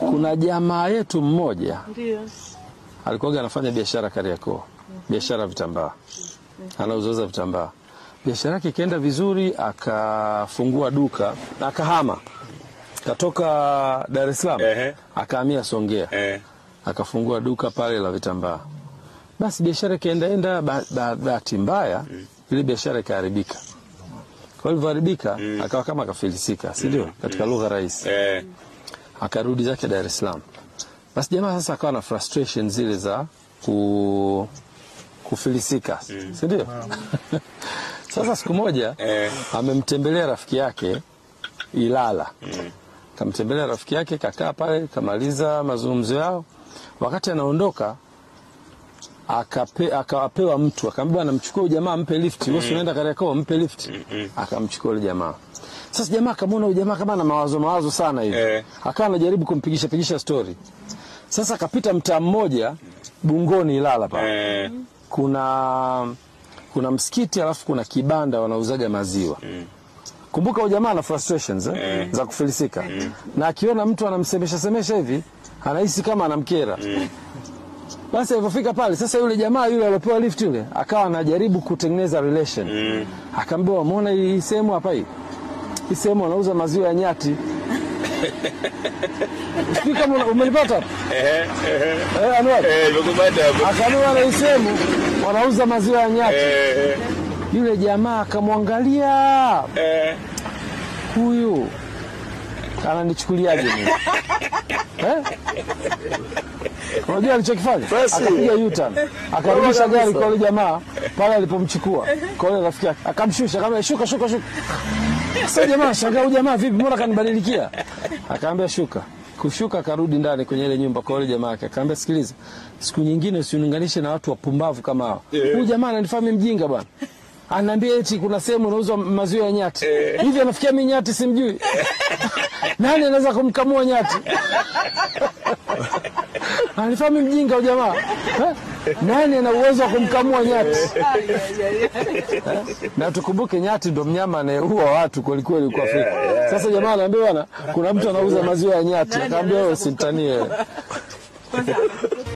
kuna jamaa yetu mmoja Ndio. alikuwa anafanya biashara Kariakoo, biashara ya vitambaa, anauzauza vitambaa. Biashara yake ikaenda vizuri, akafungua duka na akahama, katoka Dar es Salaam Ehe. akahamia Songea, Eh. akafungua duka pale la vitambaa. Basi biashara ikaendaenda, ba- ba- bahati mbaya ile biashara ikaharibika. Kwa ilivyoharibika, akawa kama akafilisika, si ndio? Katika lugha rahisi Eh. akarudi zake Dar es Salaam. Basi jamaa sasa akawa na frustration zile za ku, kufilisika, si ndio? Sasa siku moja Eh. amemtembelea rafiki yake Ilala, kamtembelea rafiki yake, kakaa pale, kamaliza mazungumzo yao. Wakati anaondoka akape, akapewa mtu akamwambia, bwana, mchukue huyu jamaa mpe lift, wewe si unaenda Kariakoo, mpe lift. Akamchukua yule jamaa. Sasa jamaa akamwona huyu jamaa kama ana mawazo mawazo sana hivi Eh. akawa anajaribu kumpigisha pigisha stori. Sasa akapita mtaa mmoja Bungoni Ilala pale Eh. kuna kuna msikiti alafu kuna kibanda wanauzaga maziwa. Kumbuka huyu jamaa ana frustrations eh, za kufilisika na akiona mtu anamsemesha semesha hivi anahisi kama anamkera. Basi alipofika pale sasa, yule jamaa yule aliopewa lift yule akawa anajaribu kutengeneza relation. Akaambiwa, umeona hii sehemu hapa hii hii sehemu wanauza maziwa ya nyati. Sijui kama una- umelipata hapo? Eh. Eh. eh, Anwar? Eh. Nimekupata hapo. Akaambiwa na hii sehemu wanauza maziwa ya nyati. Eh. Yule jamaa akamwangalia, Eh. huyu ananichukuliaje mimi eh? Unajua alichokifanya? Basi. Akapiga U-turn akarudisha gari kwa yule jamaa pale alipomchukua kwa yule rafiki yake, akamshusha kama shuka shuka shuka. Sasa jamaa shangaa, huyu jamaa vipi, mbona kanibadilikia? Akaambia shuka. Kushuka akarudi ndani kwenye ile nyumba kwa yule jamaa yake, akaambia sikiliza, siku nyingine usiniunganishe na watu wapumbavu kama hao. Huyu jamaa ananifanya mimi mjinga bwana. Anaambia eti kuna sehemu inauzwa maziwa ya nyati. Hivi anafikia mimi nyati simjui. Nani anaweza kumkamua nyati? Ananifanya mimi mjinga huyu jamaa. Eh? Nani ana uwezo wa kumkamua nyati? Na tukumbuke nyati ndo mnyama anayeua watu kweli kweli huko Afrika. Sasa jamaa anaambia bwana, kuna mtu anauza maziwa ya nyati. Akaambia wewe usimtanie.